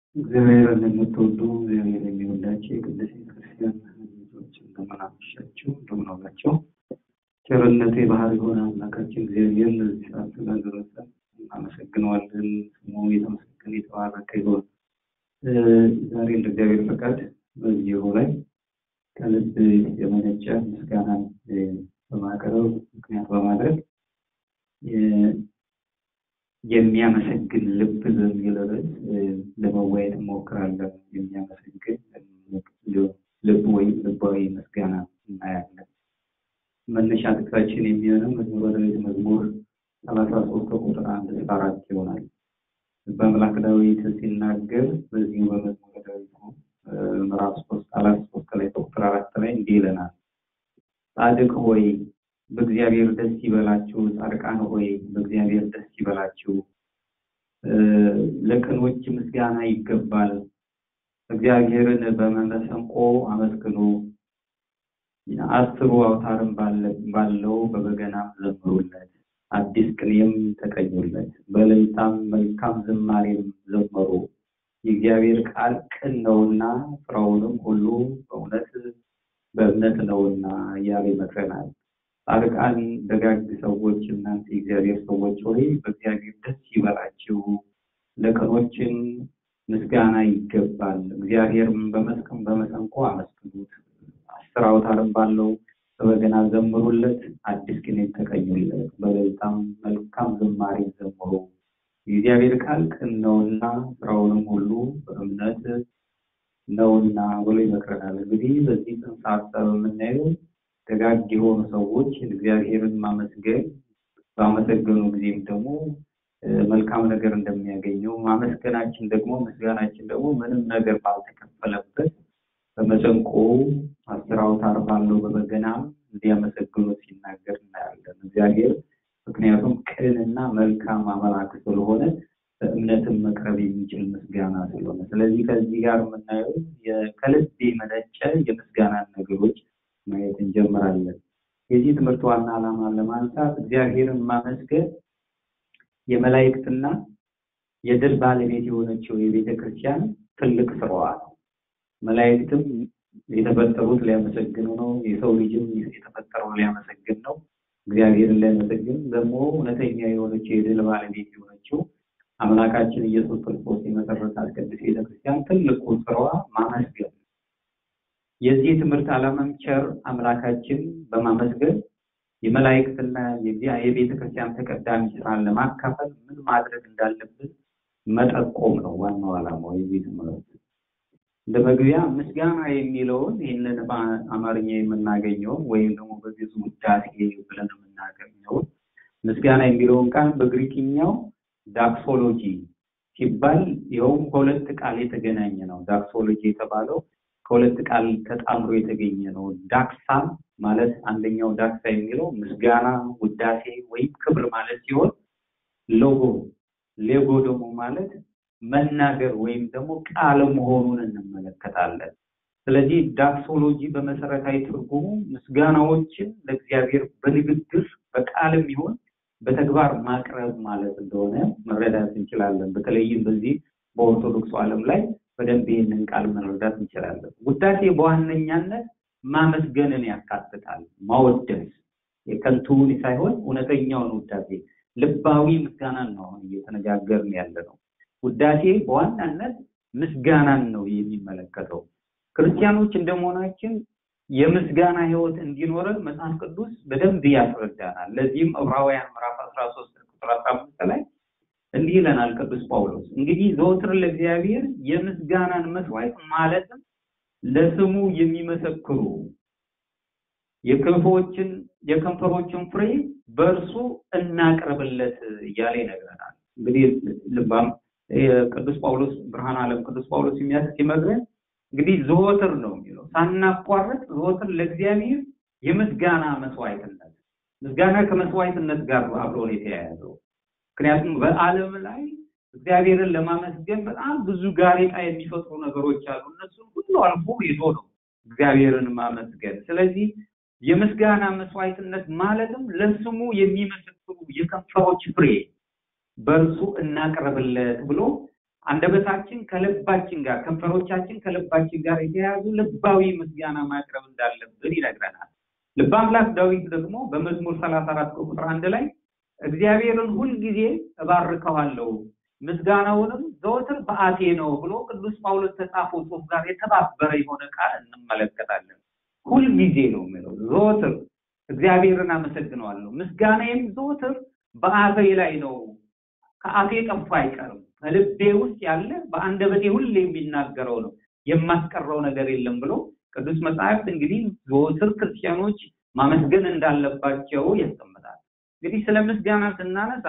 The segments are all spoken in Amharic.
እግዚአብሔርን የምትወዱ እግዚአብሔር የሚወዳቸው የቅድስት ቤተክርስቲያን ልጆች እንደምን አመሻችሁ፣ እንደምን ዋላችሁ። ቸርነቱ የባህር የሆነ አምላካችን እግዚአብሔር ለዚህ ሰዓት ስላደረሰን እናመሰግነዋለን። ስሙ የተመሰገነ የተባረከ ይሁን። ዛሬ እንደ እግዚአብሔር ፈቃድ በዚሁ ላይ ከልብ የመነጨ ምስጋናን በማቅረብ ምክንያት በማድረግ የሚያመሰግን ልብ በሚል ርዕስ ለመወያየት እንሞክራለን። የሚያመሰግን ልብ ወይም ልባዊ ምስጋና እናያለን። መነሻ ጥቅሳችን የሚሆነው መዝሙረ ዳዊት መዝሙር ሰላሳ ሶስት ከቁጥር አንድ እስከ አራት ይሆናል። በአምላክ ዳዊት ሲናገር በዚሁ በመዝሙረ ዳዊት ምዕራፍ ሶስት አላት ሶስት ላይ ከቁጥር አራት ላይ እንዲህ ይለናል። ጻድቅ ሆይ በእግዚአብሔር ደስ ይበላችሁ፣ ጻድቃን ሆይ በእግዚአብሔር ደስ ይበላችሁ። ለቅኖች ምስጋና ይገባል። እግዚአብሔርን በመሰንቆ አመስግኑ፣ አስሩ አውታርም ባለው በበገናም ዘምሩለት፣ አዲስ ቅኔም ተቀኙለት፣ በእልልታም መልካም ዝማሬም ዘመሩ። የእግዚአብሔር ቃል ቅን ነውና ስራውንም ሁሉ በእውነት በእምነት ነውና እያለ ይመክረናል። ጻድቃን ደጋግ ሰዎች እናንተ የእግዚአብሔር ሰዎች ሆይ በእግዚአብሔር ደስ ይበላችሁ፣ ለቀኖችን ምስጋና ይገባል። እግዚአብሔርም በመስቀም በመሰንቆ አመስግኑት፣ አስር አውታርም ባለው በበገና ዘምሩለት፣ አዲስ ቅኔ ተቀኙለት፣ በእልልታም መልካም ዝማሬ ዘምሩ። የእግዚአብሔር ቃል ቅን ነውና ስራውንም ሁሉ በእምነት ነውና ብሎ ይመክረናል። እንግዲህ በዚህ ጽንሰ ሀሳብ የምናየው ደጋግ የሆኑ ሰዎች እግዚአብሔርን ማመስገን ባመሰገኑ ጊዜም ደግሞ መልካም ነገር እንደሚያገኘው ማመስገናችን ደግሞ ምስጋናችን ደግሞ ምንም ነገር ባልተከፈለበት በመሰንቆ አስር አውታር ባለው በበገና እንዲያመሰግኑት ሲናገር እናያለን። እግዚአብሔር ምክንያቱም ቅንና መልካም አምላክ ስለሆነ በእምነትም መቅረብ የሚችል ምስጋና ስለሆነ፣ ስለዚህ ከዚህ ጋር የምናየው ከልብ የመነጨ የምስጋናን ነገሮች ማየት እንጀምራለን። የዚህ ትምህርት ዋና ዓላማ ለማንሳት እግዚአብሔርን ማመስገን የመላእክትና የድል ባለቤት የሆነችው የቤተ ክርስቲያን ትልቅ ስራዋ ነው። መላእክትም የተፈጠሩት ሊያመሰግኑ ነው። የሰው ልጅም የተፈጠረው ሊያመሰግን ነው። እግዚአብሔርን ሊያመሰግን ደግሞ እውነተኛ የሆነችው የድል ባለቤት የሆነችው አምላካችን ኢየሱስ ክርስቶስ የመሰረታት ቅድስት ቤተ ክርስቲያን ትልቁ ስራዋ ማመስገን የዚህ ትምህርት ዓላማም ቸር አምላካችን በማመስገን የመላእክትና የቤተ ክርስቲያን ተቀዳሚ ስራን ለማካፈል ምን ማድረግ እንዳለብን መጠቆም ነው ዋናው ዓላማው የዚህ ትምህርት። እንደ መግቢያ ምስጋና የሚለውን ይህንን በአማርኛ የምናገኘውን ወይም ደግሞ በግዕዝ ውዳሴ ብለን የምናገኘውን ምስጋና የሚለውን ቃል በግሪክኛው ዳክሶሎጂ ሲባል ይኸውም ከሁለት ቃል የተገናኘ ነው። ዳክሶሎጂ የተባለው ከሁለት ቃል ተጣምሮ የተገኘ ነው። ዳክሳ ማለት አንደኛው ዳክሳ የሚለው ምስጋና፣ ውዳሴ ወይም ክብር ማለት ሲሆን ሎጎ ሌጎ ደግሞ ማለት መናገር ወይም ደግሞ ቃል መሆኑን እንመለከታለን። ስለዚህ ዳክሶሎጂ በመሰረታዊ ትርጉሙ ምስጋናዎችን ለእግዚአብሔር በንግግር በቃልም ይሁን በተግባር ማቅረብ ማለት እንደሆነ መረዳት እንችላለን። በተለይም በዚህ በኦርቶዶክሱ ዓለም ላይ በደንብ ይህንን ቃል መረዳት እንችላለን። ውዳሴ በዋነኛነት ማመስገንን ያካትታል። ማወደስ የከንቱውን ሳይሆን እውነተኛውን ውዳሴ ልባዊ ምስጋናን ነው አሁን እየተነጋገርን ያለ ነው። ውዳሴ በዋናነት ምስጋናን ነው የሚመለከተው። ክርስቲያኖች እንደመሆናችን የምስጋና ሕይወት እንዲኖረን መጽሐፍ ቅዱስ በደንብ ያስረዳናል። ለዚህም ዕብራውያን ምዕራፍ አስራ ሶስት ቁጥር አስራ አምስት ላይ እንዲህ ይለናል ቅዱስ ጳውሎስ እንግዲህ ዘወትር ለእግዚአብሔር የምስጋናን መስዋዕት ማለትም ለስሙ የሚመሰክሩ የክንፎችን የከንፈሮችን ፍሬ በእርሱ እናቅርብለት እያለ ይነግረናል። እንግዲህ ልባም ቅዱስ ጳውሎስ ብርሃን ዓለም ቅዱስ ጳውሎስ ሲመግረን እንግዲህ ዘወትር ነው የሚለው ሳናቋረጥ ዘወትር ለእግዚአብሔር የምስጋና መስዋዕትነት ምስጋና ከመስዋዕትነት ጋር አብሮ ነው የተያያዘው። ምክንያቱም በዓለም ላይ እግዚአብሔርን ለማመስገን በጣም ብዙ ጋሬጣ የሚፈጥሩ ነገሮች አሉ። እነሱን ሁሉ አልፎ ሄዶ ነው እግዚአብሔርን ማመስገን። ስለዚህ የምስጋና መስዋዕትነት ማለትም ለስሙ የሚመሰክሩ የከንፈሮች ፍሬ በእርሱ እናቅርብለት ብሎ አንደበታችን ከልባችን ጋር ከንፈሮቻችን ከልባችን ጋር የተያያዙ ልባዊ ምስጋና ማቅረብ እንዳለብን ይነግረናል። ልበ አምላክ ዳዊት ደግሞ በመዝሙር ሰላሳ አራት ቁጥር አንድ ላይ እግዚአብሔርን ሁልጊዜ እባርከዋለሁ ምስጋናውንም ዘወትር በአፌ ነው ብሎ ቅዱስ ጳውሎስ ከጻፈው ጽሑፍ ጋር የተባበረ የሆነ ቃል እንመለከታለን። ሁልጊዜ ነው የሚለው ዘወትር እግዚአብሔርን አመሰግነዋለሁ፣ ምስጋናዬም ዘወትር በአፌ ላይ ነው፣ ከአፌ ጠፋ አይቀርም፣ ከልቤ ውስጥ ያለ በአንደበቴ ሁሌ የሚናገረው ነው፣ የማስቀረው ነገር የለም ብሎ ቅዱስ መጽሐፍት እንግዲህ ዘወትር ክርስቲያኖች ማመስገን እንዳለባቸው ያስቀምጣል። እንግዲህ ስለ ምስጋና ስናነሳ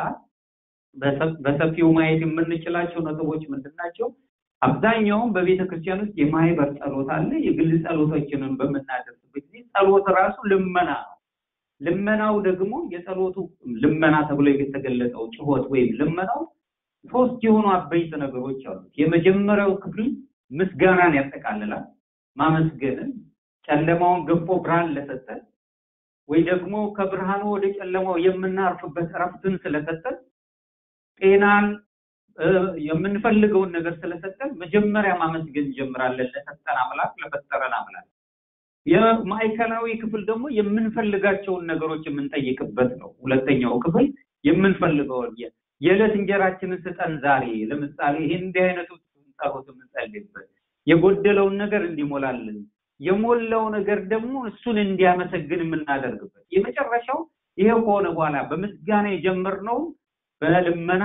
በሰፊው ማየት የምንችላቸው ነጥቦች ምንድን ናቸው? አብዛኛውን በቤተ ክርስቲያን ውስጥ የማህበር ጸሎት አለ። የግል ጸሎቶችንን በምናደርስበት ጊዜ ጸሎት ራሱ ልመና ነው። ልመናው ደግሞ የጸሎቱ ልመና ተብሎ የተገለጸው ጭሆት ወይም ልመናው ሶስት የሆኑ አበይት ነገሮች አሉት። የመጀመሪያው ክፍል ምስጋናን ያጠቃልላል። ማመስገንን ጨለማውን ገፎ ብርሃን ለሰጠን ወይ ደግሞ ከብርሃኑ ወደ ጨለማው የምናርፍበት እረፍትን ስለሰጠን ጤናን የምንፈልገውን ነገር ስለሰጠን መጀመሪያ ማመስገን እንጀምራለን ለሰጠን አምላክ ለፈጠረን አምላክ። የማዕከላዊ ክፍል ደግሞ የምንፈልጋቸውን ነገሮች የምንጠይቅበት ነው። ሁለተኛው ክፍል የምንፈልገውን የዕለት እንጀራችንን ስጠን ዛሬ፣ ለምሳሌ ይሄን እንዲህ አይነቱ ጸሎት የምንጸልይበት የጎደለውን ነገር እንዲሞላልን የሞላው ነገር ደግሞ እሱን እንዲያመሰግን የምናደርግበት የመጨረሻው ይሄ ከሆነ በኋላ በምስጋና የጀመርነው በልመና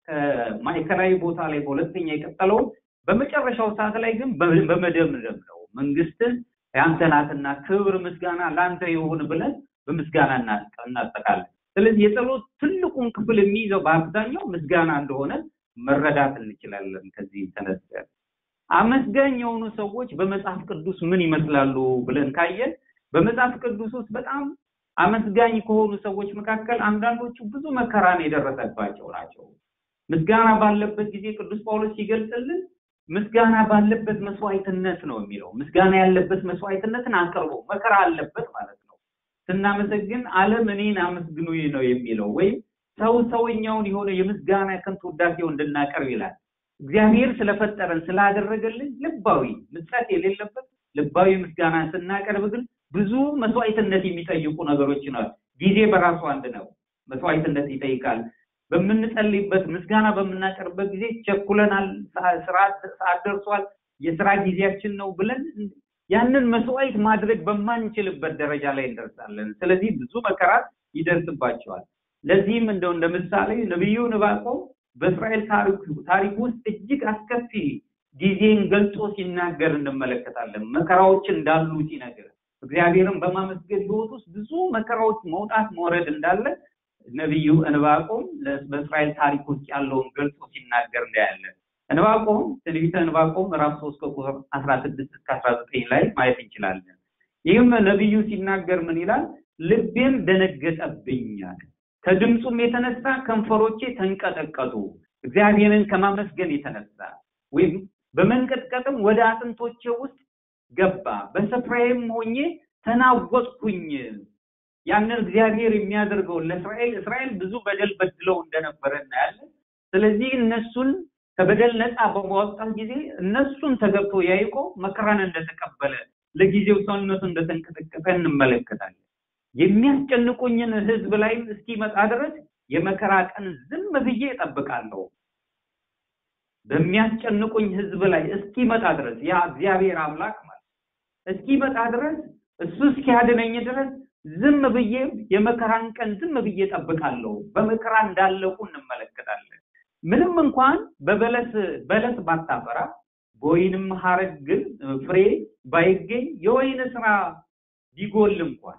ማዕከላዊ ቦታ ላይ በሁለተኛ የቀጠለው በመጨረሻው ሰዓት ላይ ግን በመደምደም ነው። መንግስትን ያንተ ናትና ክብር ምስጋና ለአንተ ይሁን ብለን በምስጋና እናጠቃለን። ስለዚህ የጸሎት ትልቁን ክፍል የሚይዘው በአብዛኛው ምስጋና እንደሆነ መረዳት እንችላለን። ከዚህ ተነስተን አመስጋኝ የሆኑ ሰዎች በመጽሐፍ ቅዱስ ምን ይመስላሉ ብለን ካየን በመጽሐፍ ቅዱስ ውስጥ በጣም አመስጋኝ ከሆኑ ሰዎች መካከል አንዳንዶቹ ብዙ መከራን የደረሰባቸው ናቸው። ምስጋና ባለበት ጊዜ ቅዱስ ጳውሎስ ሲገልጽልን ምስጋና ባለበት መስዋዕትነት ነው የሚለው። ምስጋና ያለበት መስዋዕትነትን አቅርቦ መከራ አለበት ማለት ነው። ስናመሰግን ዓለም እኔን አመስግኑኝ ነው የሚለው ወይም ሰው ሰውኛውን የሆነ የምስጋና ከንቱ ውዳሴው እንድናቀርብ ይላል። እግዚአብሔር ስለፈጠረን ስላደረገልን ልባዊ ምጸት የሌለበት ልባዊ ምስጋና ስናቀርብ ግን ብዙ መስዋዕትነት የሚጠይቁ ነገሮች ነው። ጊዜ በራሱ አንድ ነው፣ መስዋዕትነት ይጠይቃል። በምንጸልይበት ምስጋና በምናቀርብበት ጊዜ ቸኩለናል፣ ሰዓት ደርሷል፣ የስራ ጊዜያችን ነው ብለን ያንን መስዋዕት ማድረግ በማንችልበት ደረጃ ላይ እንደርሳለን። ስለዚህ ብዙ መከራት ይደርስባቸዋል። ለዚህም እንደው እንደ ምሳሌ ነቢዩ ዕንባቆም በእስራኤል ታሪክ ውስጥ እጅግ አስከፊ ጊዜን ገልጾ ሲናገር እንመለከታለን። መከራዎች እንዳሉ ሲነገር እግዚአብሔርን በማመስገን ህይወት ውስጥ ብዙ መከራዎች መውጣት መውረድ እንዳለ ነቢዩ ዕንባቆም በእስራኤል ታሪክ ውስጥ ያለውን ገልጾ ሲናገር እናያለን። ዕንባቆም ትንቢተ ዕንባቆም ምዕራፍ ሶስት ከቁጥር አስራ ስድስት እስከ አስራ ዘጠኝ ላይ ማየት እንችላለን። ይህም ነቢዩ ሲናገር ምን ይላል? ልቤም ደነገጠብኛል፣ ከድምፁም የተነሳ ከንፈሮቼ ተንቀጠቀጡ። እግዚአብሔርን ከማመስገን የተነሳ ወይም በመንቀጥቀጥም ወደ አጥንቶቼ ውስጥ ገባ፣ በስፍራዬም ሆኜ ተናወጥኩኝ። ያንን እግዚአብሔር የሚያደርገውን ለእስራኤል እስራኤል ብዙ በደል በድለው እንደነበረ እናያለን። ስለዚህ እነሱን ከበደል ነፃ በማውጣት ጊዜ እነሱን ተገብቶ ያዕቆብ መከራን እንደተቀበለ ለጊዜው ሰውነቱ እንደተንቀጠቀጠ እንመለከታለን። የሚያስጨንቁኝን ህዝብ ላይ እስኪመጣ ድረስ የመከራ ቀን ዝም ብዬ እጠብቃለሁ። በሚያስጨንቁኝ ህዝብ ላይ እስኪመጣ ድረስ ያ እግዚአብሔር አምላክ ማለት እስኪመጣ ድረስ እሱ እስኪያድነኝ ድረስ ዝም ብዬ የመከራን ቀን ዝም ብዬ እጠብቃለሁ። በመከራ እንዳለቁ እንመለከታለን። ምንም እንኳን በበለስ በለስ ባታፈራ በወይንም ሐረግ ግን ፍሬ ባይገኝ የወይን ስራ ቢጎል እንኳን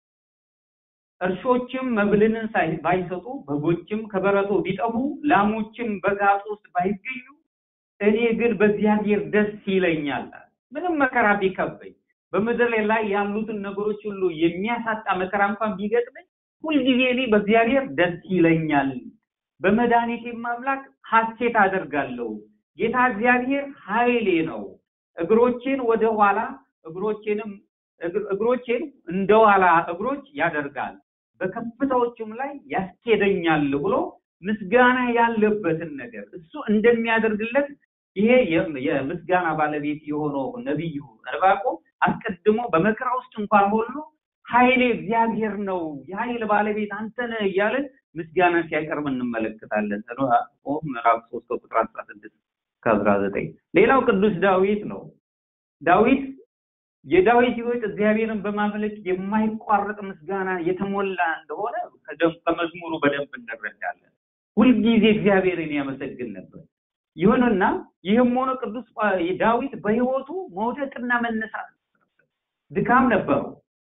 እርሾችም መብልን ባይሰጡ በጎችም ከበረቶ ቢጠቡ ላሞችም በጋጡ ውስጥ ባይገኙ እኔ ግን በእግዚአብሔር ደስ ይለኛል። ምንም መከራ ቢከበኝ በምድር ላይ ያሉትን ነገሮች ሁሉ የሚያሳጣ መከራ እንኳን ቢገጥመኝ ሁልጊዜ እኔ በእግዚአብሔር ደስ ይለኛል። በመድኃኒቴም አምላክ ሐሴት አደርጋለሁ። ጌታ እግዚአብሔር ኃይሌ ነው። እግሮቼን ወደ ኋላ እግሮቼንም እግሮቼን እንደ ኋላ እግሮች ያደርጋል፣ በከፍታዎችም ላይ ያስኬደኛል ብሎ ምስጋና ያለበትን ነገር እሱ እንደሚያደርግለት ይሄ የምስጋና ባለቤት የሆነው ነቢዩ ዕንባቆም አስቀድሞ በመከራ ውስጥ እንኳን ሁሉ ኃይሌ እግዚአብሔር ነው፣ የኃይል ባለቤት አንተ ነህ እያለ ምስጋና ሲያቀርብ እንመለከታለን። ምዕራፍ ሶስት ከቁጥር አስራ ስድስት ከአስራ ዘጠኝ ሌላው ቅዱስ ዳዊት ነው። ዳዊት የዳዊት ሕይወት እግዚአብሔርን በማምለክ የማይቋረጥ ምስጋና የተሞላ እንደሆነ ከመዝሙሩ በደንብ እንረዳለን። ሁልጊዜ እግዚአብሔርን ያመሰግን ነበር። ይሁንና ይህም ሆኖ ቅዱስ ዳዊት በሕይወቱ መውደቅና መነሳት ድካም ነበረው።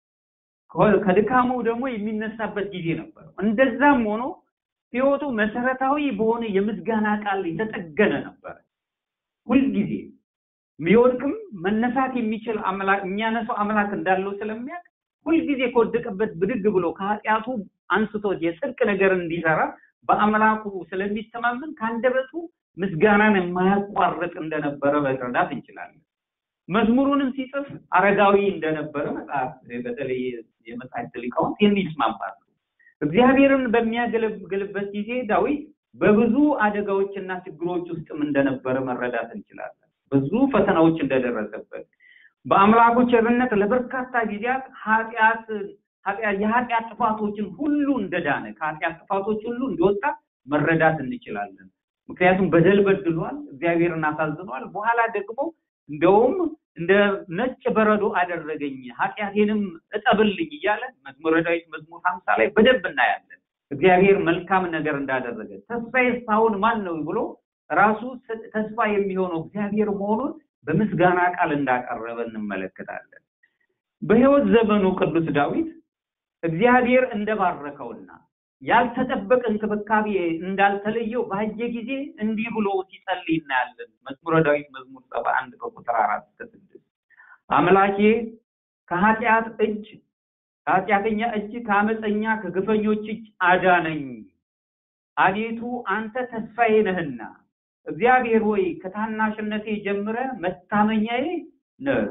ከድካሙ ደግሞ የሚነሳበት ጊዜ ነበረው። እንደዛም ሆኖ ሕይወቱ መሰረታዊ በሆነ የምስጋና ቃል የተጠገነ ነበረ። ሁልጊዜ ቢወድቅም መነሳት የሚችል አምላክ የሚያነሳው አምላክ እንዳለው ስለሚያውቅ ሁልጊዜ ከወደቀበት ብድግ ብሎ ከኃጢአቱ አንስቶት የጽድቅ ነገር እንዲሰራ በአምላኩ ስለሚተማመን ከአንደበቱ ምስጋናን የማያቋርጥ እንደነበረ መረዳት እንችላለን። መዝሙሩንም ሲጽፍ አረጋዊ እንደነበረ መጽሐፍ በተለይ የመጽሐፍት ሊቃውንት የሚስማማሉ። እግዚአብሔርን በሚያገለግልበት ጊዜ ዳዊት በብዙ አደጋዎችና ችግሮች ውስጥም እንደነበረ መረዳት እንችላለን። ብዙ ፈተናዎች እንደደረሰበት በአምላኩ ቸርነት ለበርካታ ጊዜያት ኃጢአት የኃጢአት ጥፋቶችን ሁሉ እንደዳነ ከኃጢአት ጥፋቶች ሁሉ እንደወጣ መረዳት እንችላለን። ምክንያቱም በደል በድሏል፣ እግዚአብሔርን አሳዝኗል። በኋላ ደግሞ እንደውም እንደ ነጭ በረዶ አደረገኝ ኃጢአቴንም እጠብልኝ እያለ መዝሙረ ዳዊት መዝሙር ሀምሳ ላይ በደንብ እናያለን። እግዚአብሔር መልካም ነገር እንዳደረገ ተስፋዬ እስካሁን ማን ነው ብሎ ራሱ ተስፋ የሚሆነው እግዚአብሔር መሆኑን በምስጋና ቃል እንዳቀረበ እንመለከታለን። በሕይወት ዘመኑ ቅዱስ ዳዊት እግዚአብሔር እንደባረከውና ያልተጠበቀ እንክብካቤ እንዳልተለየው ባየ ጊዜ እንዲህ ብሎ ሲጸልይ እናያለን። መዝሙረ ዳዊት መዝሙር ሰባ አንድ ከቁጥር አራት እስከ ስድስት አምላኬ ከኃጢአት እጅ ከኃጢአተኛ እጅ ከአመፀኛ ከግፈኞች እጅ አዳነኝ። አቤቱ አንተ ተስፋዬ ነህና እግዚአብሔር ሆይ ከታናሽነቴ ጀምረ መታመኛዬ ነህ።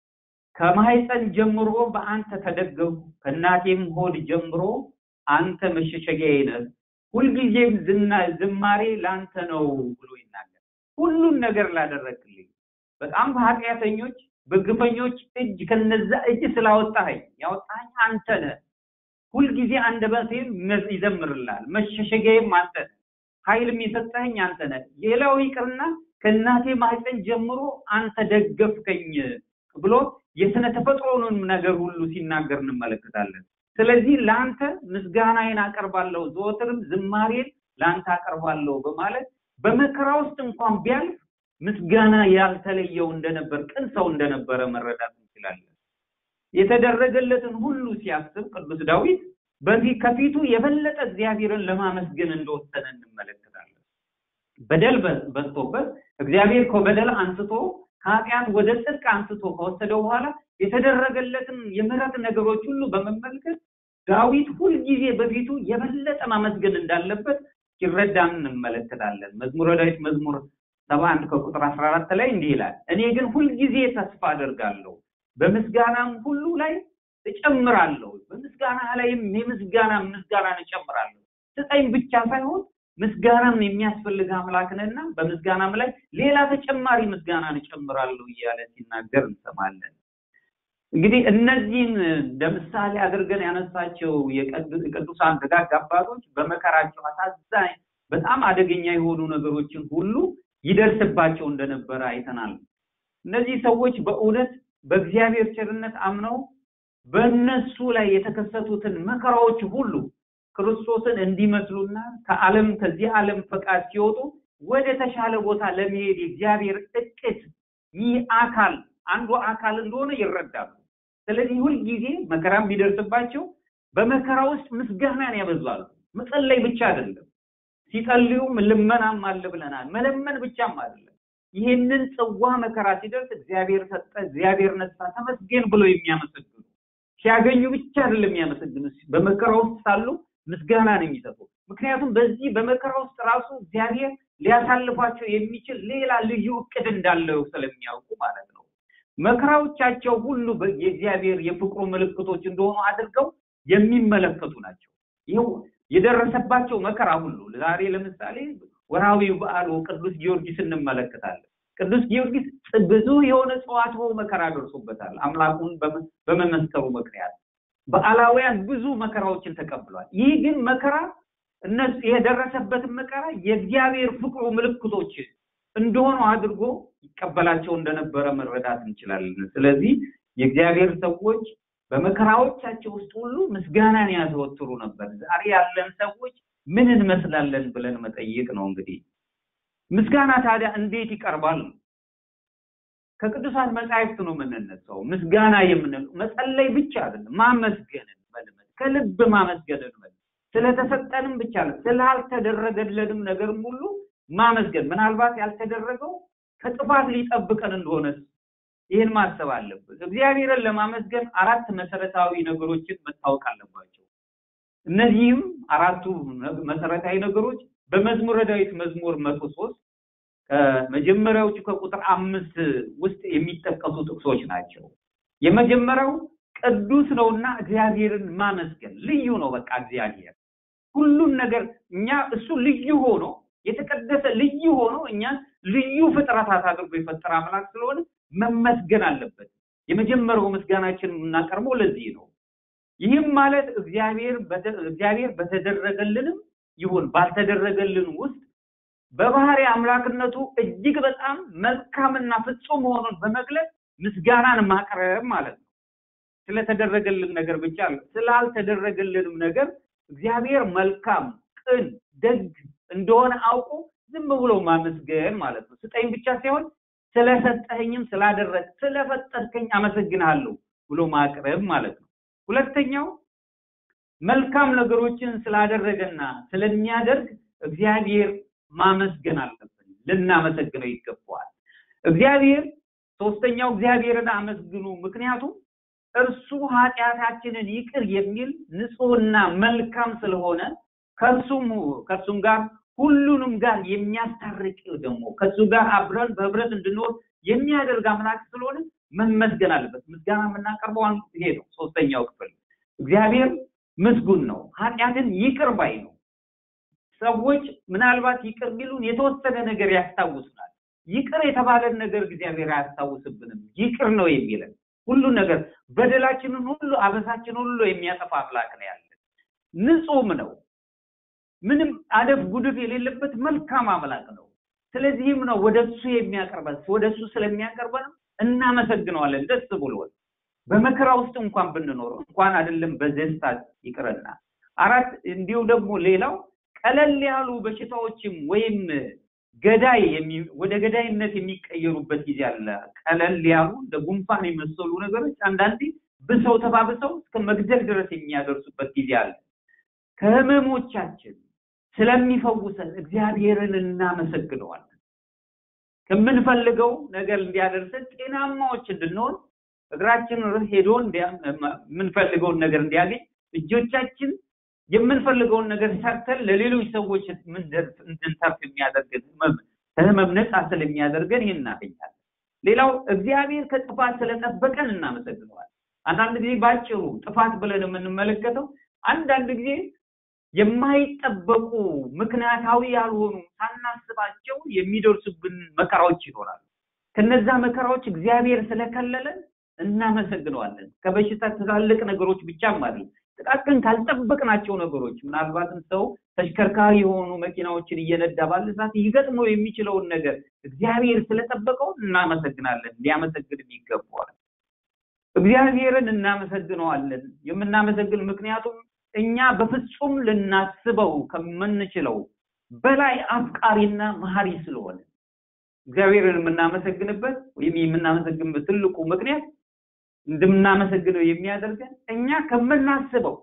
ከማህፀን ጀምሮ በአንተ ተደገፉ፣ ከእናቴም ሆድ ጀምሮ አንተ መሸሸጊያዬ ነህ። ሁልጊዜም ዝማሬ ለአንተ ነው ብሎ ይናገር። ሁሉን ነገር ላደረግልኝ በጣም በኃጢአተኞች በግፈኞች እጅ ከነዛ እጅ ስላወጣኸኝ ያወጣኸኝ አንተ ነህ። ሁልጊዜ አንደበቴም ይዘምርልሃል፣ መሸሸጊያዬም አንተ ነህ። ኃይልም የሰጠኸኝ አንተ ነህ። ሌላው ይቅርና ከእናቴ ማህፀን ጀምሮ አንተ ደገፍከኝ ብሎ የስነ ተፈጥሮንም ነገር ሁሉ ሲናገር እንመለከታለን። ስለዚህ ለአንተ ምስጋናዬን አቀርባለሁ፣ ዘወትርም ዝማሬን ለአንተ አቀርባለሁ በማለት በመከራ ውስጥ እንኳን ቢያልፍ ምስጋና ያልተለየው እንደነበር ቅን ሰው እንደነበረ መረዳት እንችላለን። የተደረገለትን ሁሉ ሲያስብ ቅዱስ ዳዊት በዚህ ከፊቱ የበለጠ እግዚአብሔርን ለማመስገን እንደወሰነ እንመለከታለን። በደል በዝቶበት እግዚአብሔር ከበደል አንስቶ ከኃጢአት ወደ ጽድቅ አንስቶ ከወሰደው በኋላ የተደረገለትን የምህረት ነገሮች ሁሉ በመመልከት ዳዊት ሁልጊዜ በፊቱ የበለጠ ማመስገን እንዳለበት ሲረዳን እንመለከታለን። መዝሙረ ዳዊት መዝሙር ሰባ አንድ ከቁጥር አስራ አራት ላይ እንዲህ ይላል፣ እኔ ግን ሁልጊዜ ተስፋ አደርጋለሁ፣ በምስጋናም ሁሉ ላይ እጨምራለሁ። በምስጋና ላይም የምስጋና ምስጋናን እጨምራለሁ። ስጠኝ ብቻ ሳይሆን ምስጋናም የሚያስፈልግ አምላክ ነህና በምስጋናም ላይ ሌላ ተጨማሪ ምስጋናን እጨምራለሁ እያለ ሲናገር እንሰማለን። እንግዲህ እነዚህን እንደ ምሳሌ አድርገን ያነሳቸው የቅዱሳን ደጋግ አባቶች በመከራቸው አሳዛኝ፣ በጣም አደገኛ የሆኑ ነገሮችን ሁሉ ይደርስባቸው እንደነበረ አይተናል። እነዚህ ሰዎች በእውነት በእግዚአብሔር ቸርነት አምነው በእነሱ ላይ የተከሰቱትን መከራዎች ሁሉ ክርስቶስን እንዲመስሉና ከዓለም ከዚህ ዓለም ፈቃድ ሲወጡ ወደ ተሻለ ቦታ ለመሄድ የእግዚአብሔር እቅድ ይህ አካል አንዱ አካል እንደሆነ ይረዳሉ። ስለዚህ ሁልጊዜ መከራም ቢደርስባቸው በመከራ ውስጥ ምስጋናን ያበዛሉ። መጸለይ ብቻ አይደለም፣ ሲጸልዩም ልመናም አለ ብለናል። መለመን ብቻም አይደለም። ይህንን ጽዋ መከራ ሲደርስ እግዚአብሔር ሰጠ፣ እግዚአብሔር ነሳ፣ ተመስገን ብሎ የሚያመሰግኑ ሲያገኙ ብቻ አይደለም የሚያመሰግኑ፣ በመከራ ውስጥ ሳሉ ምስጋና ነው የሚሰጡ። ምክንያቱም በዚህ በመከራ ውስጥ ራሱ እግዚአብሔር ሊያሳልፏቸው የሚችል ሌላ ልዩ እቅድ እንዳለው ስለሚያውቁ ማለት ነው። መከራዎቻቸው ሁሉ የእግዚአብሔር የፍቅሩ ምልክቶች እንደሆኑ አድርገው የሚመለከቱ ናቸው። ይኸው የደረሰባቸው መከራ ሁሉ ዛሬ ለምሳሌ ወርሃዊ በዓሉ ቅዱስ ጊዮርጊስ እንመለከታለን። ቅዱስ ጊዮርጊስ ብዙ የሆነ ጽዋትወ መከራ ደርሶበታል። አምላኩን በመመስከሩ ምክንያት በዓላውያን ብዙ መከራዎችን ተቀብሏል። ይህ ግን መከራ እነሱ የደረሰበትን መከራ የእግዚአብሔር ፍቅሩ ምልክቶች እንደሆኑ አድርጎ ይቀበላቸው እንደነበረ መረዳት እንችላለን። ስለዚህ የእግዚአብሔር ሰዎች በመከራዎቻቸው ውስጥ ሁሉ ምስጋናን ያዘወትሩ ነበር። ዛሬ ያለን ሰዎች ምን እንመስላለን ብለን መጠየቅ ነው። እንግዲህ ምስጋና ታዲያ እንዴት ይቀርባል? ከቅዱሳን መጻሕፍት ነው የምንነሳው። ምስጋና የምንለው መጸለይ ብቻ አይደለም፣ ማመስገንን መልመድ፣ ከልብ ማመስገንን መልመድ፣ ስለተሰጠንም ብቻ ነው ስላልተደረገለንም ነገርም ሁሉ ማመስገን። ምናልባት ያልተደረገው ከጥፋት ሊጠብቀን እንደሆነ ይህን ማሰብ አለብን። እግዚአብሔርን ለማመስገን አራት መሰረታዊ ነገሮችን መታወቅ አለባቸው። እነዚህም አራቱ መሰረታዊ ነገሮች በመዝሙረ ዳዊት መዝሙር መቶ ሶስት ከመጀመሪያዎቹ ከቁጥር አምስት ውስጥ የሚጠቀሱ ጥቅሶች ናቸው። የመጀመሪያው ቅዱስ ነውና እግዚአብሔርን ማመስገን ልዩ ነው። በቃ እግዚአብሔር ሁሉን ነገር እኛ እሱ ልዩ ሆኖ የተቀደሰ ልዩ ሆኖ እኛ ልዩ ፍጥረታት አድርጎ የፈጠረ አምላክ ስለሆነ መመስገን አለበት። የመጀመሪያው ምስጋናችን የምናቀርበው ለዚህ ነው። ይህም ማለት እግዚአብሔር እግዚአብሔር በተደረገልንም ይሁን ባልተደረገልን ውስጥ በባህሪ አምላክነቱ እጅግ በጣም መልካምና ፍጹም መሆኑን በመግለጽ ምስጋናን ማቅረብ ማለት ነው። ስለተደረገልን ነገር ብቻ ስላልተደረገልንም ነገር እግዚአብሔር መልካም፣ ቅን፣ ደግ እንደሆነ አውቆ ዝም ብሎ ማመስገን ማለት ነው። ስጠኝ ብቻ ሳይሆን ስለሰጠኸኝም ስላደረግ ስለፈጠርከኝ አመሰግንሃለሁ ብሎ ማቅረብ ማለት ነው። ሁለተኛው መልካም ነገሮችን ስላደረገና ስለሚያደርግ እግዚአብሔር ማመስገን አለብን፣ ልናመሰግነው ይገባዋል። እግዚአብሔር ሶስተኛው እግዚአብሔርን አመስግኑ፣ ምክንያቱም እርሱ ኃጢአታችንን ይቅር የሚል ንጹሕና መልካም ስለሆነ ከእርሱም ከእርሱም ጋር ሁሉንም ጋር የሚያስታርቅ ደግሞ ከእሱ ጋር አብረን በህብረት እንድንኖር የሚያደርግ አምላክ ስለሆነ መመስገን አለበት። ምስጋና የምናቀርበው አንዱ ይሄ ነው። ሶስተኛው ክፍል እግዚአብሔር ምስጉን ነው፣ ኃጢአትን ይቅር ባይ ነው። ሰዎች ምናልባት ይቅር ቢሉን የተወሰነ ነገር ያስታውሱናል። ይቅር የተባለን ነገር እግዚአብሔር አያስታውስብንም። ይቅር ነው የሚለን ሁሉ ነገር በደላችንን ሁሉ አበሳችን ሁሉ የሚያጠፋ አምላክ ነው ያለን። ንጹህም ነው ምንም አደፍ ጉድፍ የሌለበት መልካም አምላክ ነው። ስለዚህም ነው ወደ እሱ የሚያቀርበን ወደ እሱ ስለሚያቀርበን እናመሰግነዋለን ደስ ብሎን በመከራ ውስጥ እንኳን ብንኖር እንኳን አይደለም በደስታ ይቅርና አራት እንዲሁ ደግሞ ሌላው ቀለል ያሉ በሽታዎችም ወይም ገዳይ ወደ ገዳይነት የሚቀየሩበት ጊዜ አለ። ቀለል ያሉ እንደ ጉንፋን የመሰሉ ነገሮች አንዳንዴ ብሰው ተባብሰው እስከ መግደል ድረስ የሚያደርሱበት ጊዜ አለ። ከህመሞቻችን ስለሚፈውሰን እግዚአብሔርን እናመሰግነዋለን። ከምንፈልገው ነገር እንዲያደርሰን ጤናማዎች እንድንሆን እግራችን ሄዶ የምንፈልገውን ነገር እንዲያገኝ እጆቻችን የምንፈልገውን ነገር ሰርተን ለሌሎች ሰዎች እንድንተርፍ የሚያደርገን ከህመም ነፃ ስለሚያደርገን ይህን እናገኛለን። ሌላው እግዚአብሔር ከጥፋት ስለጠበቀን እናመሰግነዋል። አንዳንድ ጊዜ ባጭሩ ጥፋት ብለን የምንመለከተው አንዳንድ ጊዜ የማይጠበቁ ምክንያታዊ ያልሆኑ ሳናስባቸው የሚደርሱብን መከራዎች ይኖራሉ። ከነዛ መከራዎች እግዚአብሔር ስለከለለን እናመሰግነዋለን። ከበሽታ ትላልቅ ነገሮች ብቻም አይደለም፣ ጥቃቅን ካልጠበቅናቸው ነገሮች ምናልባትም ሰው ተሽከርካሪ የሆኑ መኪናዎችን እየነዳ ባለ ሰዓት ይገጥመው የሚችለውን ነገር እግዚአብሔር ስለጠበቀው እናመሰግናለን። ሊያመሰግንም ይገባዋል። እግዚአብሔርን እናመሰግነዋለን። የምናመሰግን ምክንያቱም እኛ በፍጹም ልናስበው ከምንችለው በላይ አፍቃሪና መሀሪ ስለሆነ እግዚአብሔርን የምናመሰግንበት ወይም የምናመሰግንበት ትልቁ ምክንያት እንደምናመሰግነው የሚያደርገን እኛ ከምናስበው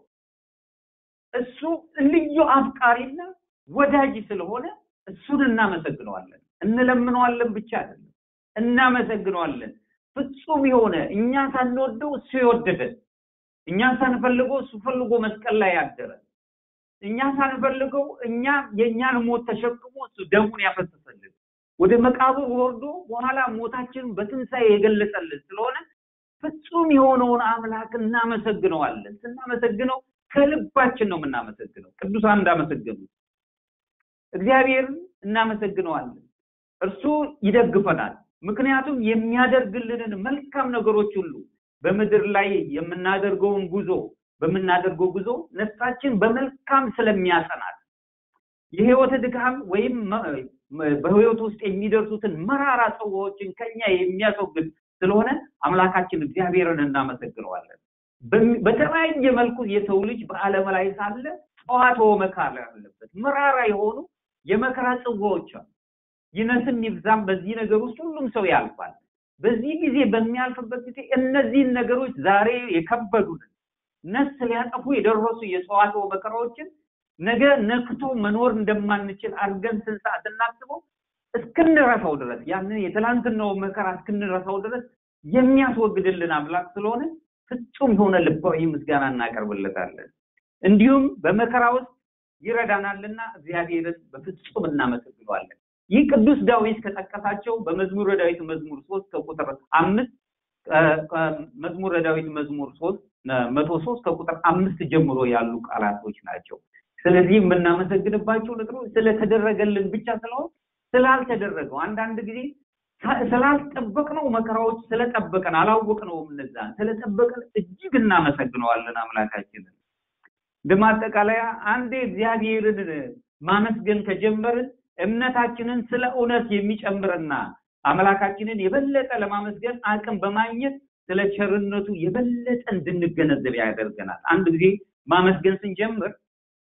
እሱ ልዩ አፍቃሪና ወዳጅ ስለሆነ እሱን እናመሰግነዋለን። እንለምነዋለን ብቻ አይደለም፣ እናመሰግነዋለን። ፍጹም የሆነ እኛ ሳንወደው እሱ የወደደን እኛ ሳንፈልገው እሱ ፈልጎ መስቀል ላይ ያደረ እኛ ሳንፈልገው እኛ የእኛን ሞት ተሸክሞ እሱ ደሙን ያፈሰሰልን ወደ መቃብር ወርዶ በኋላ ሞታችንን በትንሣኤ የገለጸልን ስለሆነ ፍጹም የሆነውን አምላክ እናመሰግነዋለን። ስናመሰግነው ከልባችን ነው የምናመሰግነው። ቅዱሳን እንዳመሰገኑት እግዚአብሔርን እናመሰግነዋለን። እርሱ ይደግፈናል። ምክንያቱም የሚያደርግልንን መልካም ነገሮች ሁሉ በምድር ላይ የምናደርገውን ጉዞ በምናደርገው ጉዞ ነፍሳችን በመልካም ስለሚያጸናል የህይወት ድካም ወይም በህይወት ውስጥ የሚደርሱትን መራራ ጽዋዎችን ከኛ የሚያስወግድ ስለሆነ አምላካችን እግዚአብሔርን እናመሰግነዋለን። በተለያየ መልኩ የሰው ልጅ በዓለም ላይ ሳለ ጠዋትወ መካር አለበት። መራራ የሆኑ የመከራ ጽዋዎች አሉ። ይነስም ይብዛም በዚህ ነገር ውስጥ ሁሉም ሰው ያልፋል። በዚህ ጊዜ በሚያልፍበት ጊዜ እነዚህን ነገሮች ዛሬ የከበዱንን ነፍስ ሊያጠፉ የደረሱ የጸዋትወ መከራዎችን ነገ ነክቶ መኖር እንደማንችል አድርገን ስንት ሰዓት እናስበው እስክንረሳው ድረስ ያንን የትላንትናው መከራ እስክንረሳው ድረስ የሚያስወግድልን አምላክ ስለሆነ ፍጹም የሆነ ልባዊ ምስጋና እናቀርብለታለን። እንዲሁም በመከራ ውስጥ ይረዳናልና እግዚአብሔርን በፍጹም እናመሰግነዋለን። ይህ ቅዱስ ዳዊት ከጠቀሳቸው በመዝሙረ ዳዊት መዝሙር ሶስት ከቁጥር አምስት መዝሙረ ዳዊት መዝሙር ሶስት መቶ ሶስት ከቁጥር አምስት ጀምሮ ያሉ ቃላቶች ናቸው። ስለዚህ የምናመሰግንባቸው ነገሮች ስለተደረገልን ብቻ ስለሆን ስላልተደረገው አንዳንድ ጊዜ ስላልጠበቅነው መከራዎች ስለጠበቀን አላወቅነውም። እነዛን ስለጠበቀን እጅግ እናመሰግነዋለን አምላካችንን። እንደማጠቃለያ አንዴ እግዚአብሔርን ማመስገን ከጀመርን እምነታችንን ስለ እውነት የሚጨምርና አምላካችንን የበለጠ ለማመስገን አቅም በማግኘት ስለ ቸርነቱ የበለጠ እንድንገነዘብ ያደርገናል። አንድ ጊዜ ማመስገን ስንጀምር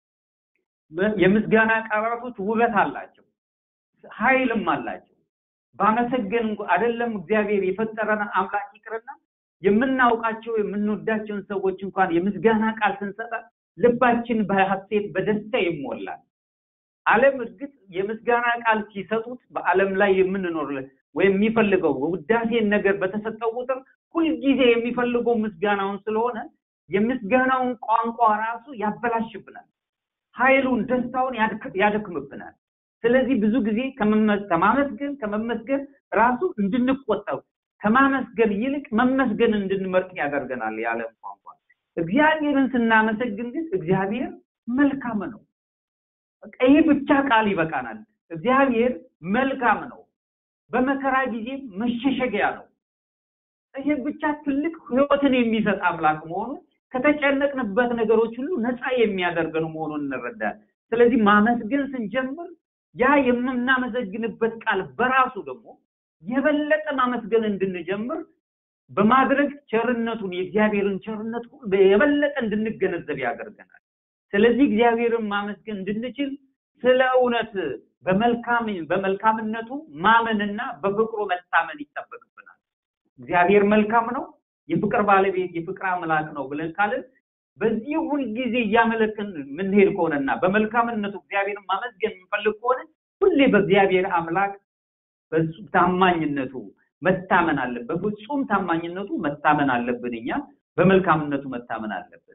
የምስጋና ቃላቶች ውበት አላቸው፣ ኃይልም አላቸው። ባመሰገን አይደለም እግዚአብሔር የፈጠረን አምላክ ይቅርና የምናውቃቸው የምንወዳቸውን ሰዎች እንኳን የምስጋና ቃል ስንሰጣ ልባችን በሐሴት በደስታ ይሞላል። ዓለም እርግጥ የምስጋና ቃል ሲሰጡት በዓለም ላይ የምንኖር ወይም የሚፈልገው ውዳሴን ነገር በተሰጠው ቁጥር ሁልጊዜ የሚፈልገው ምስጋናውን ስለሆነ የምስጋናውን ቋንቋ ራሱ ያበላሽብናል። ኃይሉን ደስታውን ያደክምብናል። ስለዚህ ብዙ ጊዜ ከማመስገን ከመመስገን ራሱ እንድንቆጠብ ከማመስገን ይልቅ መመስገን እንድንመርጥ ያደርገናል የዓለም ቋንቋ። እግዚአብሔርን ስናመሰግን ግን እግዚአብሔር መልካም ነው። ይህ ብቻ ቃል ይበቃናል። እግዚአብሔር መልካም ነው። በመከራ ጊዜ መሸሸጊያ ነው። ይህ ብቻ ትልቅ ህይወትን የሚሰጥ አምላክ መሆኑን ከተጨነቅንበት ነገሮች ሁሉ ነፃ የሚያደርገን መሆኑን እንረዳል። ስለዚህ ማመስገን ስንጀምር ያ የምናመሰግንበት ቃል በራሱ ደግሞ የበለጠ ማመስገን እንድንጀምር በማድረግ ቸርነቱን የእግዚአብሔርን ቸርነት የበለጠ እንድንገነዘብ ያደርገናል። ስለዚህ እግዚአብሔርን ማመስገን እንድንችል ስለ እውነት በመልካም በመልካምነቱ ማመንና በፍቅሩ መታመን ይጠበቅብናል። እግዚአብሔር መልካም ነው፣ የፍቅር ባለቤት የፍቅር አምላክ ነው ብለን ካልን በዚህ ሁልጊዜ እያመለክን የምንሄድ ከሆነና በመልካምነቱ እግዚአብሔርን ማመስገን የምንፈልግ ከሆነ ሁሌ በእግዚአብሔር አምላክ በሱ ታማኝነቱ መታመን አለብን። በፍጹም ታማኝነቱ መታመን አለብን። እኛ በመልካምነቱ መታመን አለብን።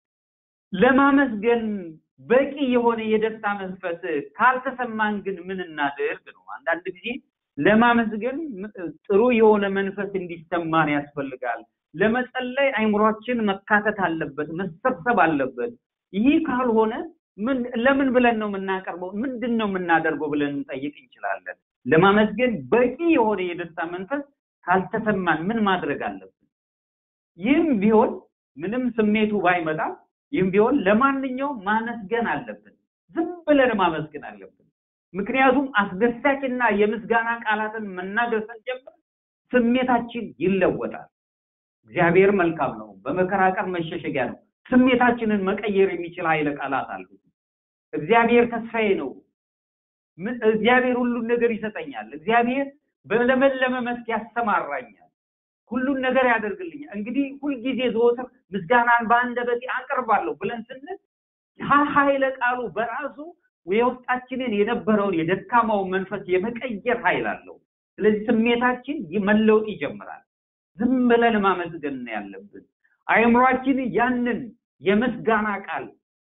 ለማመስገን በቂ የሆነ የደስታ መንፈስ ካልተሰማን ግን ምን እናድርግ ነው። አንዳንድ ጊዜ ለማመስገን ጥሩ የሆነ መንፈስ እንዲሰማን ያስፈልጋል። ለመጸለይ አይምሯችን መካተት አለበት፣ መሰብሰብ አለበት። ይህ ካልሆነ ምን ለምን ብለን ነው የምናቀርበው? ምንድን ነው የምናደርገው ብለን እንጠይቅ እንችላለን። ለማመስገን በቂ የሆነ የደስታ መንፈስ ካልተሰማን ምን ማድረግ አለብን? ይህም ቢሆን ምንም ስሜቱ ባይመጣ ይህም ቢሆን ለማንኛውም ማመስገን አለብን። ዝም ብለን ማመስገን አለብን። ምክንያቱም አስደሳችና የምስጋና ቃላትን መናገር ስንጀምር ስሜታችን ይለወጣል። እግዚአብሔር መልካም ነው፣ በመከራ ቀን መሸሸጊያ ነው። ስሜታችንን መቀየር የሚችል ኃይለ ቃላት አሉት። እግዚአብሔር ተስፋዬ ነው። እግዚአብሔር ሁሉን ነገር ይሰጠኛል። እግዚአብሔር በለመለመ መስክ ያሰማራኛል። ሁሉን ነገር ያደርግልኛል። እንግዲህ ሁልጊዜ ዘወትር ምስጋናን በአንደበቴ አቀርባለሁ ብለን ስንል ኃይለ ቃሉ በራሱ የውስጣችንን የነበረውን የደካማውን መንፈስ የመቀየር ኃይል አለው። ስለዚህ ስሜታችን መለወጥ ይጀምራል። ዝም ብለን ማመስገን ነው ያለብን። አእምሯችን ያንን የምስጋና ቃል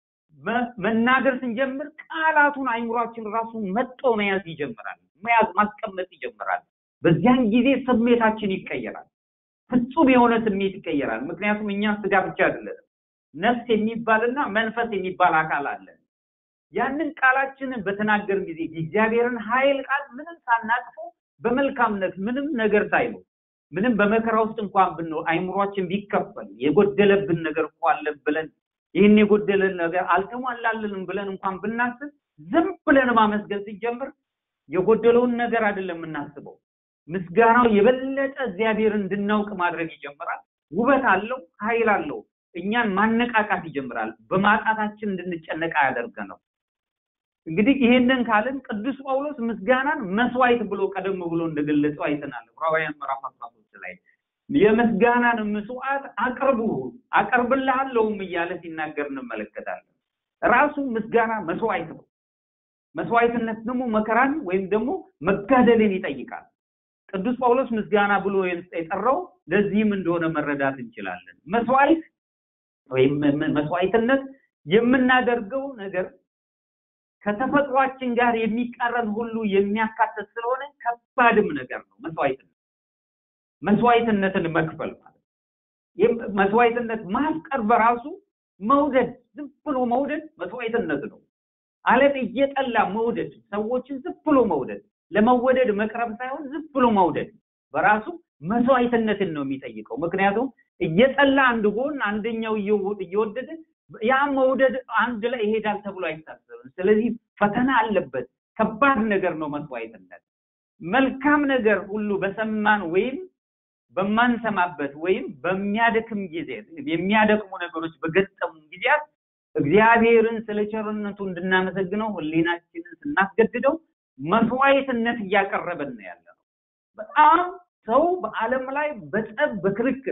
መናገር ስንጀምር ቃላቱን አእምሯችን ራሱ መጦ መያዝ ይጀምራል። መያዝ ማስቀመጥ ይጀምራል። በዚያን ጊዜ ስሜታችን ይቀየራል። ፍጹም የሆነ ስሜት ይቀየራል። ምክንያቱም እኛ ስጋ ብቻ አይደለንም። ነፍስ የሚባልና መንፈስ የሚባል አካል አለ። ያንን ቃላችንን በተናገርን ጊዜ የእግዚአብሔርን ኃይል ቃል ምንም ሳናጥፈው በመልካምነት ምንም ነገር ሳይኖር ምንም በመከራ ውስጥ እንኳን ብንኖር አይምሯችን ቢከፈል የጎደለብን ነገር እኮ አለ ብለን ይህን የጎደለን ነገር አልተሟላለንም ብለን እንኳን ብናስብ ዝም ብለን ማመስገን ሲጀምር የጎደለውን ነገር አይደለም የምናስበው። ምስጋናው የበለጠ እግዚአብሔርን እንድናውቅ ማድረግ ይጀምራል። ውበት አለው፣ ኃይል አለው። እኛን ማነቃቃት ይጀምራል። በማጣታችን እንድንጨነቅ አያደርገንም። እንግዲህ ይሄንን ካልን ቅዱስ ጳውሎስ ምስጋናን መስዋዕት ብሎ ቀደም ብሎ እንደገለጸው አይተናል። ዕብራውያን ምዕራፍ 13 ላይ የምስጋናን መስዋዕት አቅርቡ አቀርብልሃለሁም እያለ ሲናገር እንመለከታለን። ራሱ ምስጋና መስዋዕት ነው። መስዋዕትነት ደግሞ መከራን ወይም ደግሞ መጋደልን ይጠይቃል። ቅዱስ ጳውሎስ ምስጋና ብሎ የጠራው ለዚህም እንደሆነ መረዳት እንችላለን። መስዋዕት ወይም መስዋዕትነት የምናደርገው ነገር ከተፈጥሯችን ጋር የሚቃረን ሁሉ የሚያካትት ስለሆነ ከባድም ነገር ነው። መስዋዕትነት መስዋዕትነትን መክፈል ማለት መስዋዕትነት ማፍቀር በራሱ መውደድ፣ ዝም ብሎ መውደድ መስዋዕትነት ነው። ዓለም እየጠላ መውደድ፣ ሰዎችን ዝም ብሎ መውደድ፣ ለመወደድ መቅረብ ሳይሆን ዝም ብሎ መውደድ በራሱ መስዋዕትነትን ነው የሚጠይቀው። ምክንያቱም እየጠላ አንድ ጎን አንደኛው እየወደደ ያ መውደድ አንድ ላይ ይሄዳል ተብሎ አይታሰብም። ስለዚህ ፈተና አለበት። ከባድ ነገር ነው መስዋዕትነት። መልካም ነገር ሁሉ በሰማን ወይም በማንሰማበት ወይም በሚያደክም ጊዜ የሚያደክሙ ነገሮች በገጠሙ ጊዜያት እግዚአብሔርን ስለ ቸርነቱ እንድናመሰግነው ሕሊናችንን ስናስገድደው መስዋዕትነት እያቀረበን ነው ያለ ነው። በጣም ሰው በዓለም ላይ በጸብ በክርክር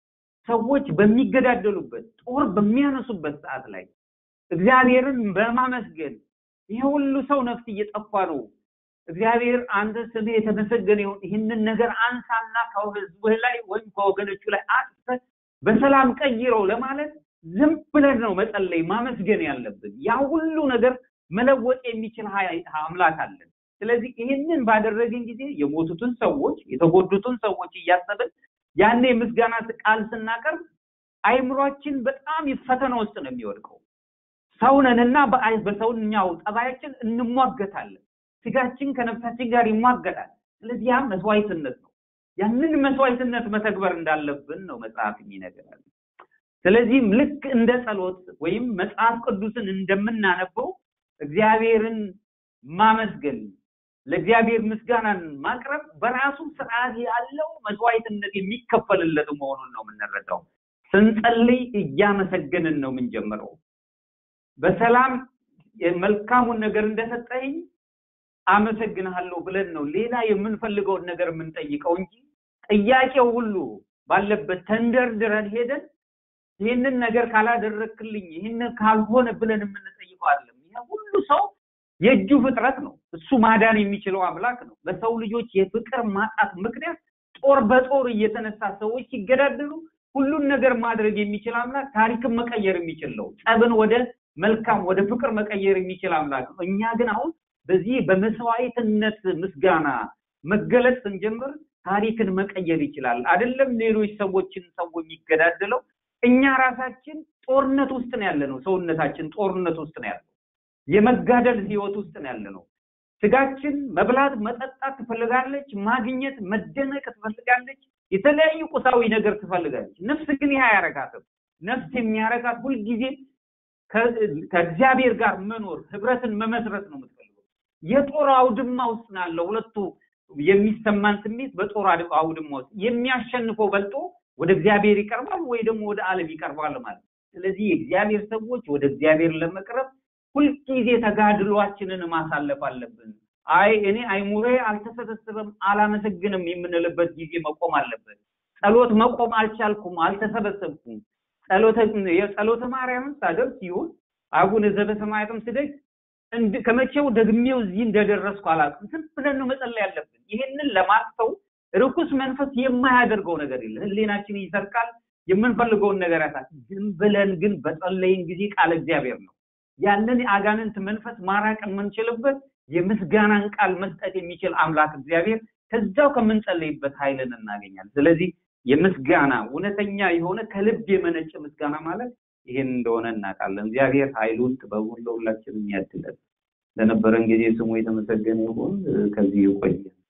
ሰዎች በሚገዳደሉበት ጦር በሚያነሱበት ሰዓት ላይ እግዚአብሔርን በማመስገን ይሄ ሁሉ ሰው ነፍስ እየጠፋ ነው። እግዚአብሔር አንተ ስምህ የተመሰገነ ይሁን፣ ይህንን ነገር አንሳና ከህዝብህ ላይ ወይም ከወገኖቹ ላይ አጥፈህ በሰላም ቀይረው ለማለት ዝም ብለን ነው መጸለይ ማመስገን ያለብን። ያ ሁሉ ነገር መለወጥ የሚችል አምላክ አለን። ስለዚህ ይህንን ባደረግን ጊዜ የሞቱትን ሰዎች የተጎዱትን ሰዎች እያሰብን ያኔ ምስጋና ቃል ስናቀርብ አይምሯችን በጣም ፈተና ውስጥ ነው የሚወድቀው። ሰውነንና በሰውኛው ጠባያችን እንሟገታለን። ስጋችን ከነፍሳችን ጋር ይሟገታል። ስለዚህ ያ መስዋዕትነት ነው። ያንን መስዋዕትነት መተግበር እንዳለብን ነው መጽሐፍ የሚነገራል። ስለዚህም ልክ እንደ ጸሎት ወይም መጽሐፍ ቅዱስን እንደምናነበው እግዚአብሔርን ማመስገን ለእግዚአብሔር ምስጋናን ማቅረብ በራሱ ስርዓት ያለው መስዋዕትነት የሚከፈልለት መሆኑን ነው የምንረዳው። ስንጸልይ እያመሰገንን ነው የምንጀምረው። በሰላም መልካሙን ነገር እንደሰጠኝ አመሰግንሃለሁ ብለን ነው ሌላ የምንፈልገውን ነገር የምንጠይቀው እንጂ ጥያቄው ሁሉ ባለበት ተንደርድረን ሄደን ይህንን ነገር ካላደረክልኝ ይህንን ካልሆነ ብለን የምንጠይቀው አይደለም። ይህ ሁሉ ሰው የእጁ ፍጥረት ነው። እሱ ማዳን የሚችለው አምላክ ነው። በሰው ልጆች የፍቅር ማጣት ምክንያት ጦር በጦር እየተነሳ ሰዎች ሲገዳደሉ ሁሉን ነገር ማድረግ የሚችል አምላክ ታሪክን መቀየር የሚችል ነው። ጸብን ወደ መልካም ወደ ፍቅር መቀየር የሚችል አምላክ ነው። እኛ ግን አሁን በዚህ በመስዋዕትነት ምስጋና መገለጥ ስንጀምር ታሪክን መቀየር ይችላል። አይደለም ሌሎች ሰዎችን ሰው የሚገዳደለው እኛ ራሳችን ጦርነት ውስጥ ነው ያለ ነው። ሰውነታችን ጦርነት ውስጥ ነው ያለው። የመጋደል ህይወት ውስጥ ነው ያለ ነው። ስጋችን መብላት፣ መጠጣት ትፈልጋለች፣ ማግኘት፣ መደነቅ ትፈልጋለች፣ የተለያዩ ቁሳዊ ነገር ትፈልጋለች። ነፍስ ግን ይህ አያረጋትም። ነፍስ የሚያረጋት ሁልጊዜ ከእግዚአብሔር ጋር መኖር ህብረትን መመስረት ነው የምትፈልገው። የጦር አውድማ ውስጥ ነው ያለው። ሁለቱ የሚሰማን ስሜት በጦር አውድማ ውስጥ የሚያሸንፈው በልጦ ወደ እግዚአብሔር ይቀርባል ወይ ደግሞ ወደ ዓለም ይቀርባል ማለት። ስለዚህ የእግዚአብሔር ሰዎች ወደ እግዚአብሔር ለመቅረብ ሁልጊዜ ተጋድሏችንን ማሳለፍ አለብን። አይ እኔ አይሙሬ አልተሰበሰበም አላመሰግንም የምንልበት ጊዜ መቆም አለበት። ጸሎት መቆም አልቻልኩም፣ አልተሰበሰብኩም። ጸሎተ የጸሎተ ማርያምን ሳደርስ ይሁን አቡነ ዘበሰማያትም ስደግ ከመቼው ደግሜው እዚህ እንደደረስኩ አላውቅም። ዝም ብለን ነው መጸለይ ያለብን። ይህንን ለማስተው ርኩስ መንፈስ የማያደርገው ነገር የለም። ህሊናችን ይሰርቃል፣ የምንፈልገውን ነገር ያሳል። ዝም ብለን ግን በጸለይን ጊዜ ቃል እግዚአብሔር ነው ያንን የአጋንንት መንፈስ ማራቅ የምንችልበት የምስጋናን ቃል መስጠት የሚችል አምላክ እግዚአብሔር ከዛው ከምንጸለይበት ኃይልን እናገኛለን። ስለዚህ የምስጋና እውነተኛ የሆነ ከልብ የመነጨ ምስጋና ማለት ይህን እንደሆነ እናውቃለን። እግዚአብሔር ኃይሉን ጥበቡን ለሁላችንም ያድለን። ለነበረን ጊዜ ስሙ የተመሰገነ ይሁን። ከዚህ ይቆያል።